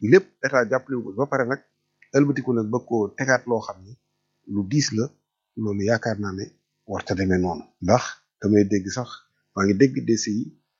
lépp état jàppale ko ba pare nag ëlbatiku nag bëgg koo tegaat loo xam ni lu diis la loolu yaakaar naa ne warta demee noonu ndax damay dégg sax maa ngi dégg DCI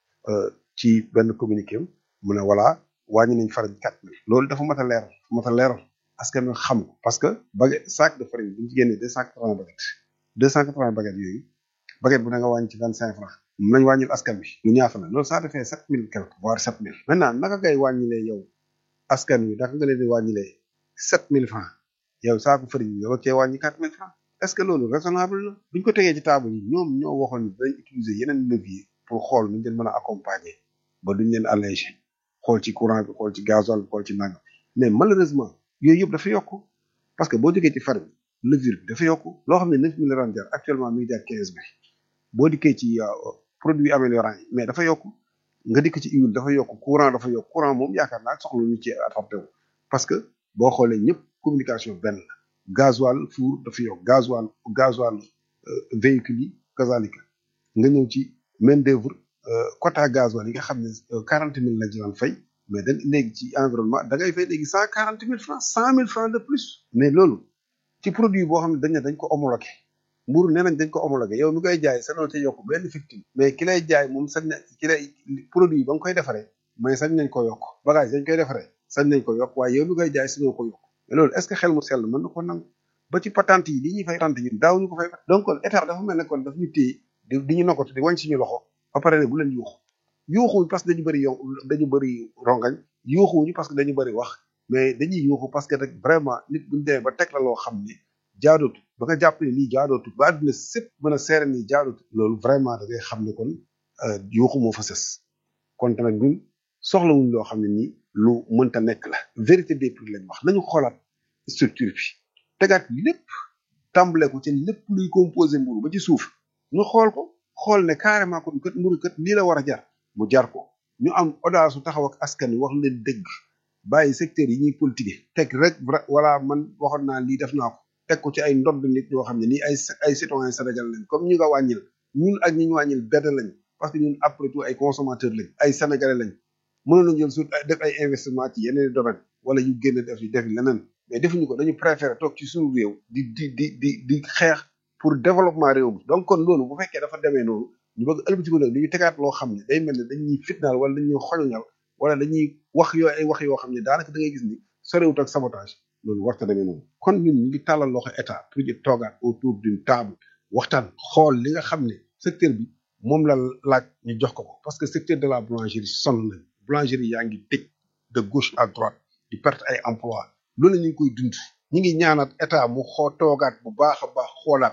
ci benn communiqué am mu ne voilà wàññi nañ farine quatre mille loolu dafa mat a leeral mat a leeral askan wi xam ko parce que baguette sac de farine bu ñu ci génnee deux cent quatre-vingts baguettes deux cent quatre-vingts baguettes yooyu baguette bu da nga wàññi ci vingt cinq francs mun nañ wàññil askan wi lu ñaata la loolu ça defee sept mille quelque voire sept mille maintenant naka ngay wàññilee yow askan wi naka nga leen di wàññilee sept mille francs yow saako farine bi nga bëgg cee wàññi quatre mille francs est ce que loolu raisonnable la buñ ko tegee ci table yi ñoom ñoo waxoon ni dañ utiliser yeneen levier pour xool nuñ leen mën a accompagner ba duñ leen alléger xool ci courant bi xool ci gasoil bi xool ci nangam mais malheureusement yooyu yëpp dafa yokk parce que boo jógee ci farine levure bi dafa yokk loo xam ne neuf mille daan jar actuellement mi ngi jar quinze mille boo dikkee ci produit améliorant yi mais dafa yokk nga dikk ci huile dafa yokk courant dafa yokk courant moom yaakaar naa soxla ñu ci adapté wu parce que boo xoolee ñëpp communication benn la gasoil four dafa yokk gasoil gasoil véhicule yi kazalika nga ñëw ci main d'œuvre quota gasoil yi nga xam ne quarante mille lañ ci daan fay mais da léegi ci environnement da ngay fay léegi cent quarante mille francs cent mille francs de plus mais loolu ci produit boo xam ne dañ ne dañ ko homologué mburu nee nañ dañ ko homologué yow mi koy jaay sa noo ca yokk benn victime mais ki lay jaay moom sañ na ki lay produit ba nga koy defaree mais sañ nañ ko yokk bagage dañ koy defaree sañ nañ ko yokk waaye yow mi koy jaay sañoo ko yokk mais loolu est-ce que xel mu sell mën na ko nangu ba ci patente yi li ñuy fay patente yi daaw ñu ko fay donc kon état dafa mel ne kon daf ñu téye di di ñu nokkatu di wañ suñu loxo ba pare ne bu leen yuuxu yuuxuwuñ parce que dañu bëri yow dañu bëri rongañ yuuxuwuñu parce que dañu bëri wax mais dañuy yuuxu parce que rek vraiment nit buñu demee ba teg la loo xam ne jaadootu ba nga jàpp ne lii jaadootu ba àdduna sépp mën a seere nii jaadootu loolu vraiment da ngay xam ne kon yuuxu moo fa sës kon tamit ñun soxlawuñ loo xam ne nii lu mënta nekk la vérité des prix lañ wax nañu xoolaat structure bi tegaat lépp tàmbale ko ci lépp luy composé mburu ba ci suuf ñu xool ko xool ne carrément kon kat mburu kat lii la war a jar mu jar ko ñu am audace su taxaw ak askan wi wax leen dëgg bàyyi secteur yi ñuy politique teg rek voilà man waxoon naa lii def naa ko teg ko ci ay ndodd nit ñoo xam ne nii ay ay citoyen Sénégal lañ comme ñu nga wàññil ñun ak ñi ñu wàññil benn lañ parce que ñun après tout ay consommateurs lañ ay sénégalais lañ mënoon nañu jël suuf def ay investissement ci yeneen domaine wala ñu génn def yi def leneen mais defuñu ko dañu préféré toog ci suñu réew di di di di di xeex pour développement réew mi donc kon loolu bu fekkee dafa demee noonu ñu bëgg ëlbatiku nag ñu tegaat loo xam ne day mel ne dañuy fitnaal wala dañuy xoñoñal wala dañuy wax yoo ay wax yoo xam ne daanaka da ngay gis ni sorewut ak sabotage loolu warta demee noonu kon ñun ñu ngi tàllal loxo état pour ñu toogaat autour d'une table waxtaan xool li nga xam ne secteur bi moom la laaj ñu jox ko ko parce que secteur de la boulangerie sonn nañ boulangerie yaa ngi tëj de gauche à droite di perte ay emploi loolu ñu ngi koy dund ñu ngi ñaanaat état mu xoo toogaat bu baax a baax xoolaat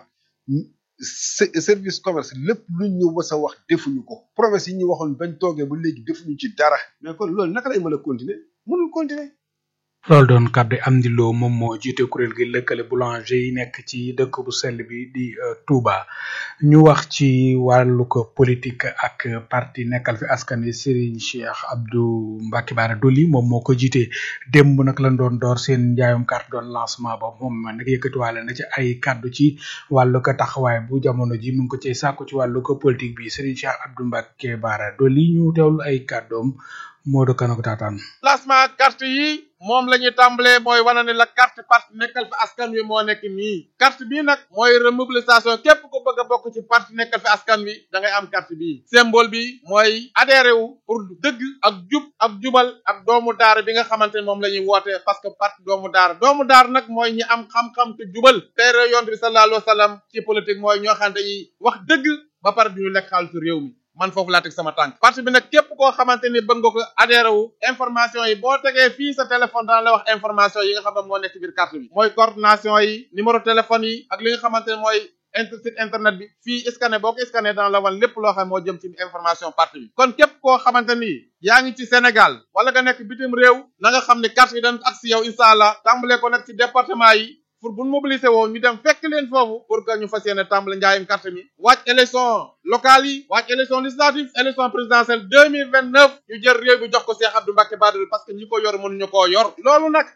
service commerce lépp lu ñu mës a wax defuñu ko promesse yi ñu waxoon bañ toogee ba léegi defuñu ci dara mais kon loolu naka lay mën a continuer mënul continuer loolu doon kàddu am di loo moom moo jiite kuréel gi lëkkale boulanger yi nekk ci dëkk bu sell bi di Touba ñu wax ci wàllu ko politique ak parti nekkal fi askan wi Serigne Cheikh Abdou Mbacké Bara Dolly moom moo ko jiite démb nag lañ doon door seen njaayum carte doon lancement ba moom nag yëkkatiwaale na ci ay kàddu ci wàllu ko taxawaay bu jamono ji mu ngi ko ci sàkku ci wàllu ko politique bi Serigne Cheikh Abdou Mbacké Bara Dolly ñu teewlu ay kàddoom moo do kana ko taataan lancement carte yi moom la ñuy tàmbalee mooy wane ne la carte parti nekkal fi askan wi moo nekk nii carte bii nag mooy remobilisation képp ku bëgg a bokk ci parti nekkal fi askan wi da ngay am carte bii symbole bi mooy adhéré wu pour dëgg ak jub ak jubal ak doomu daara bi nga xamante ne moom la ñuy woote parce que parti doomu daara doomu daara nag mooy ñi am xam-xam te jubal teere yonent bi sallallahu alayhi wa sallam ci politique mooy ñoo xam ne dañuy wax dëgg ba pare duñu lekk xaalisu réew mi man foofu laa teg sama tànk parti bi nag képp koo xamante ni bëgg nga ko adhéré wu information yi boo tegee fii sa téléphone dana la wax information yi nga xam ne moo nekk ci biir carte bi mooy coordination yi numéro téléphone yi ak li nga xamante ne mooy inter site internet bi fii scanné boo ko scanné dana la wan lépp loo xam moo jëm ci information parti bi kon képp koo xamante ni yaa ngi ci Sénégal wala nga nekk bitim réew na nga xam ne carte yi dañ ak si yow incha allah tàmbalee ko nag ci département yi pour bu mobiliser woo ñu dem fekk leen foofu pour que ñu fas yéene tàmbali njaayum carte mi wàcc élection locale yi wàcc élection législative élection présidentielle deux mille vingt neuf ñu jël réew bi jox ko Cheikh Abdou Mbacké Bara Dolly parce que ñi ko yor mënuñu koo yor loolu nag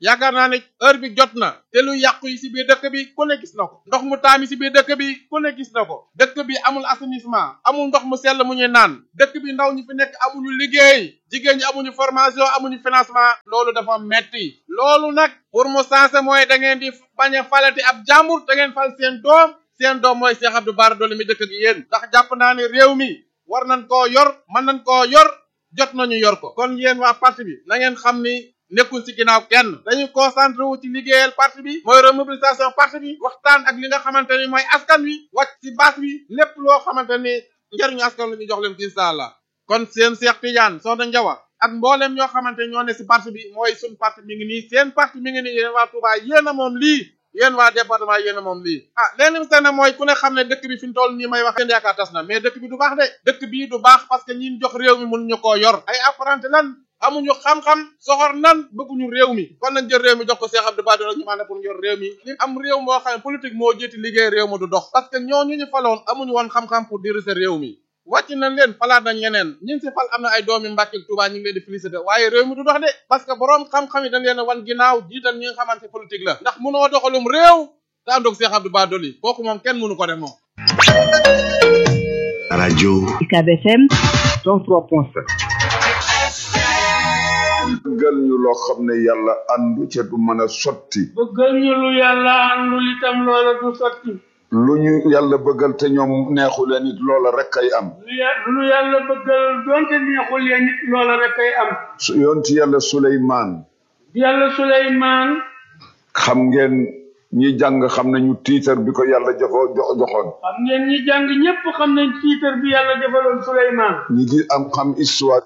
yaakaar naa ne heure bi jot na te lu yàqu yi si biir dëkk bi ku ne gis na ko ndox mu taami si biir dëkk bi ku ne gis na ko dëkk bi amul assainissement amul ndox mu sell mu ñuy naan dëkk bi ndaw ñi fi nekk amuñu liggéey jigéen ñi amuñu formation amuñu financement loolu dafa metti loolu nag pour mu sensé mooy da ngeen di bañ a falati ab jàmbur da ngeen fal seen doom seen doom mooy Cheikh Abdou Bara Dolly mi dëkk ak yéen ndax jàpp naa ne réew mi war nañ koo yor mën nañ koo yor jot nañu yor ko kon yéen waa parti bi na ngeen xam ni nekkul ci ginnaaw kenn dañuy concentré wu ci liggéeyal parti bi mooy remobilisation parti bi waxtaan ak li nga xamante ni mooy askan wi wàcc ci base bi lépp loo xamante ni njëriñu askan wi ñu jox leen ci incha allah kon seen Cheikh Tidiane Soxna Njawa ak mboolem ñoo xamante ñoo ne ci parti bi mooy suñ parti mi ngi nii seen parti mi ngi nii yéen waa Touba yéen a moom lii yéen waa département yéen a moom lii ah leen mi seen mooy ku ne xam ne dëkk bi fi mu toll nii may wax seen yaakaar tas na mais dëkk bi du baax de dëkk bii du baax parce que ñi jox réew mi mënuñu koo yor ay apprenti lan amuñu xam-xam soxor nan bëgguñu réew mi kon nañ jël réew mi jox ko Cheikh Abdou Bara Dolly ñu maanaam pour yor réew mi li am réew moo xam ne politique moo jiiti liggéey réew ma du dox parce que ñooñu ñu faloon amuñu woon xam-xam pour diriger réew mi wàcc nañ leen falaat nañ ñeneen ñi si fal am na ay doomi Mbàkke ak Tuubaa ñu ngi leen di félicité waaye réew mi du dox de parce que boroom xam-xam yi dañ leen a wan ginnaaw jiital ñi nga xamante politique la ndax mënoo doxalum réew te àndoog Cheikh Abdou Bara Dolly kooku moom kenn mënu ko def moom rajo UCAB FM 103.7 bëggal ñu loo xam ne yàlla àndu ca du mën a sotti bëggal ñu lu yàlla àndul itam loola du sotti lu ñu yàlla bëggal te ñoom neexu leen it loola rek ay am lu ya- lu yàlla bëggal doonte neexul leen nit loola rek ay am su yonti yàlla suleymaan yàlla suleymaan xam ngeen ñi jàng xam nañu tiitar bi ko yàlla jofoo jo- joxoon xam ngeen ñi jàng ñépp xam nañ tiitar bi yàlla defaloon suleymaan ñi di am xam histoire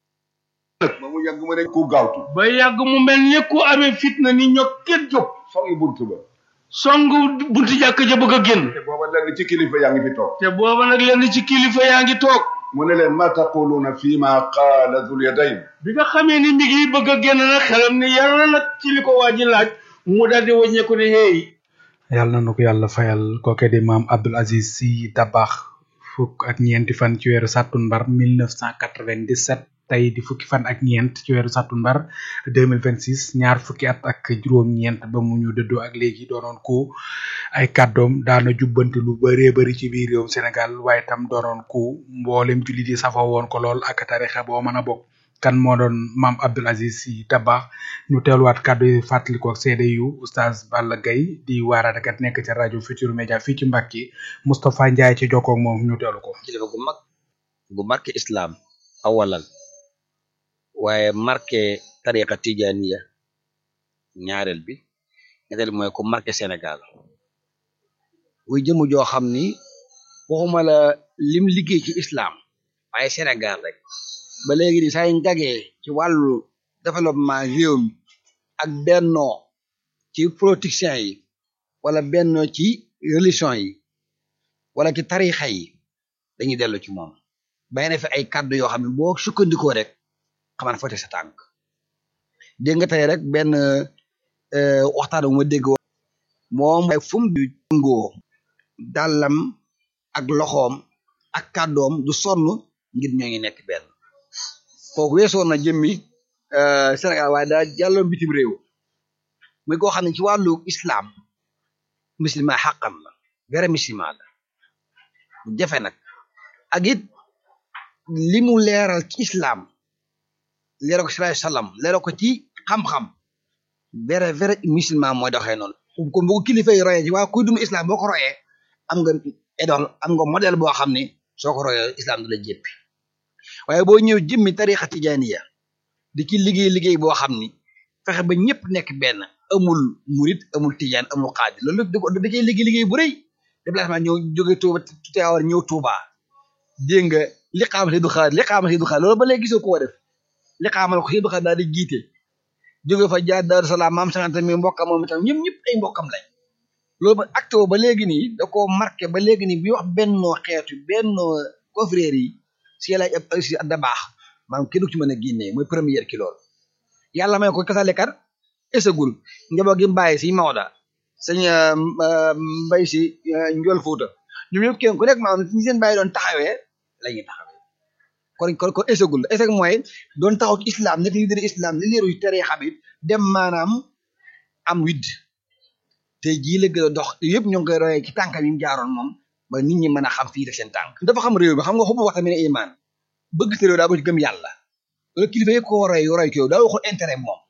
ba mu yàgg mu ne ku gaawtu ba yàgg mu mel ni ku amee fitna ni ñokket jóg songi bunt ba song bunti jàkk ja bëgg a génn te booba lenn ci kilifa yaa ngi fi toog te booba nag lenn ci kilifa yaa ngi toog mu ne leen ma taquluuna fi ma qaala dul yadayn bi nga xamee ni mi ngi bëgg a génn nag xelam ni yàlla nag ci li ko waa ji laaj mu daldi wàññeeku ne hey yàlla na ko yàlla fayal kooke di maam Abdoul Aziz Sy Dabakh fukk ak ñeenti fan ci weeru sàttumbar 1997 tey di fukki fan ak ñeent ci weeru sàttumbar 2026 ñaar fukki at ak juróom-ñeent ba mu ñu dëddoo ak léegi doonoon ko ay kàddoom daana jubbanti lu bëree bëri ci biir réewum Sénégal waaye tam doonoon ko mboolem jullit yi safoo woon ko lool ak tarixa boo mën a bokk kan moo doon maam Abdoul Aziz Sy Dabakh ñu teeluwaat kàddu yi fàttali ko ak seede yu oustaz Balla Gaye di waaraatekat nekk ca rajo Futur Media fii ci Mbàkke Moustapha Ndiaye ci jokkoog moom ñu teelu ko kilifa gu mag gu marqué islam awalan waaye marqué tariqa tijaniya ñaareel bi ñetteel bi mooy ku marqué Sénégal muy jëmu joo xam ni waxuma la lim liggéey ci islam waaye Sénégal rek ba léegi ni saa yu ngagee ci wàllu développement réew mi ak bennoo ci politiciens yi wala bennoo ci religion yi wala ci tarixa yi dañuy dellu ci moom bay na fi ay kàddu yoo xam ne boo sukkandikoo rek xaman foote sa tànk dégg nga tey rek benn waxtaan bu ma dégg moom ay fu mu ngoo dàllam ak loxoom ak kàddoom du sonn ngir ñoo ngi nekk benn kooku weesoon na jëmmi Sénégal waaye daa jàlloon bitim réew muy koo xam ne ci wàllu islam musulman xàqan la vrai musulman la bu jafe nag ak it li mu leeral ci islam leeral ko sallallahu alayhi wasallam leeral ko ci xam-xam vrai vrai musulman mooy doxee noonu kon bu ko kilifa yi royee ci waa kuy dund islam boo ko royee am nga idole am nga modèle boo xam ne soo ko royee islam du la jéppi waaye boo ñëw jëmmi tariqa tijaniya di ci liggéey liggéey boo xam ni fexe ba ñëpp nekk benn amul murit amul tijaan amul xaadir loolu da ko da cay liggéey liggéey bu rëy déplacement ñëw jóge Touba Tiwaawan ñëw Touba dégg nga li xaamal du xaadir li xaamal du xaadir loolu ba léegi gisoo koo def li xaamal ko du xaadir daal di jiite jóge fa jaar Daaru Salaam maam sangante mi mbokkam moom itam ñëpp ñëpp ay mbokkam lañ loolu ba acte ba léegi nii da koo marqué ba léegi nii bi wax bennoo xeetu bennoo confrères yi si yàlla ab si adda baax maanaam kenn du ci mën a génnee mooy première ki loolu yàlla may ko kasalekat esagul njaboot gi mbàyyi si Maoda sëñ mbay si njool Fuuta ñoom ñëpp kenn ku nekk maanaam ñi seen bàyyi doon taxawee la ñuy taxawee kon kon kon esagul esag mooy doon taxaw ci islam nekk leader islam li leeru tere xam it dem maanaam am widd tey jii la gën a dox yëpp ñoo ngi koy royee ci tànkam yi mu jaaroon moom ba nit ñi mën a xam fii def seen tànk dafa xam réew mi xam nga xubbu waxta mi ne iman bëgg sa réew daa ba ci gëm yàlla loolu kilifa yëpp ko roy roy ko yow daa waxul intérêt moom